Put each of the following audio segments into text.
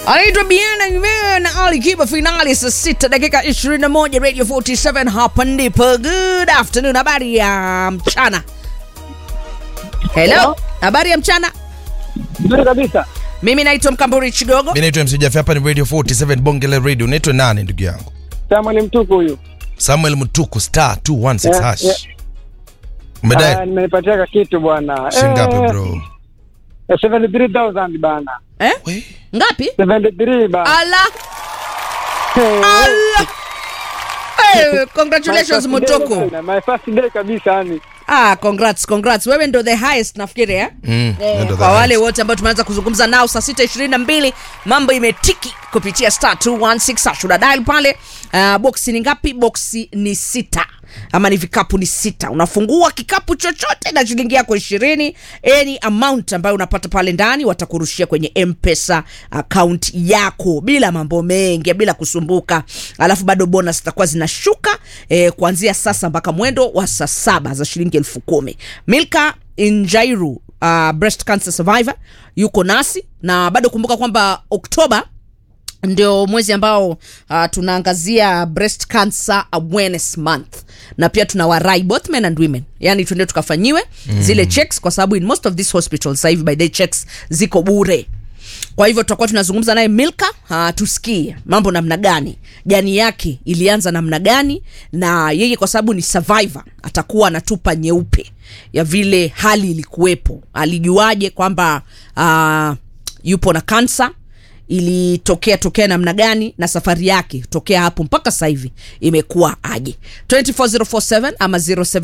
anaitwa Biana Nyume na Ali Kiba, finali saa sita dakika 21 Radio 47 hapa ndipo. Good afternoon, habari ya mchana. Hello, Hello. habari ya mchana. Nzuri kabisa. Mimi naitwa Mkamburi Chigogo. mi naitwa MC Jafi, hapa ni radio 47 bongele radio unaitwa nani ndugu yangu Samuel Mtuku huyu. samuel mtuku star 216 Yeah, hash yeah. Ah, umedai nimenipatia ka kitu bwana. shingapi Eh, bro eh, 73,000 bana. Eh? We, Ngapi? 73 bana. Ala, Eh, ala. Hey, my congratulations first day Mutoko. bana, My first day kabisa yani. Ah, congrats, congrats. Wewe ndo the highest nafikiri eh? mm, Eh, ndo kwa the wale highest. wote ambao tumeanza kuzungumza nao saa sita ishirini na mbili mambo imetiki kupitia star 216 hash. Una dial pale uh, boksi ni ngapi boksi ni sita ama ni vikapu ni sita unafungua kikapu chochote na shilingi yako ishirini any amount ambayo unapata pale ndani watakurushia kwenye mpesa account yako bila mambo mengi bila kusumbuka alafu bado bonus zitakuwa zinashuka eh, kuanzia sasa mpaka mwendo wa saa saba za shilingi elfu kumi milka injairu uh, breast cancer survivor yuko nasi na bado kumbuka kwamba oktoba ndio mwezi ambao uh, tunaangazia breast cancer awareness month na pia tuna warai both men and women yani tuende tukafanyiwe mm. zile checks kwa sababu in most of these hospitals sasa hivi by the checks ziko bure kwa hivyo tutakuwa tunazungumza naye milka uh, tusikie mambo namna gani jani yake ilianza namna gani na yeye kwa sababu ni survivor atakuwa anatupa nyeupe ya vile hali ilikuwepo alijuaje kwamba uh, yupo na kansa ilitokea tokea namna gani na safari yake tokea hapo mpaka sasa hivi imekuwa aje 24047 ama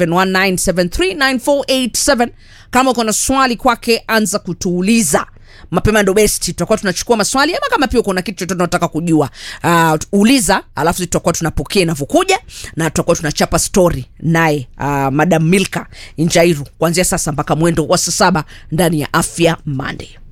0719739487 kama uko na swali kwake anza kutuuliza mapema ndo besti tutakuwa tunachukua maswali ama kama pia uko na kitu chochote unataka kujua uh, uliza alafu sisi tutakuwa tunapokea inavyokuja na tutakuwa tunachapa story naye uh, madam milka injairu kuanzia sasa mpaka mwendo wa saa saba ndani ya afya monday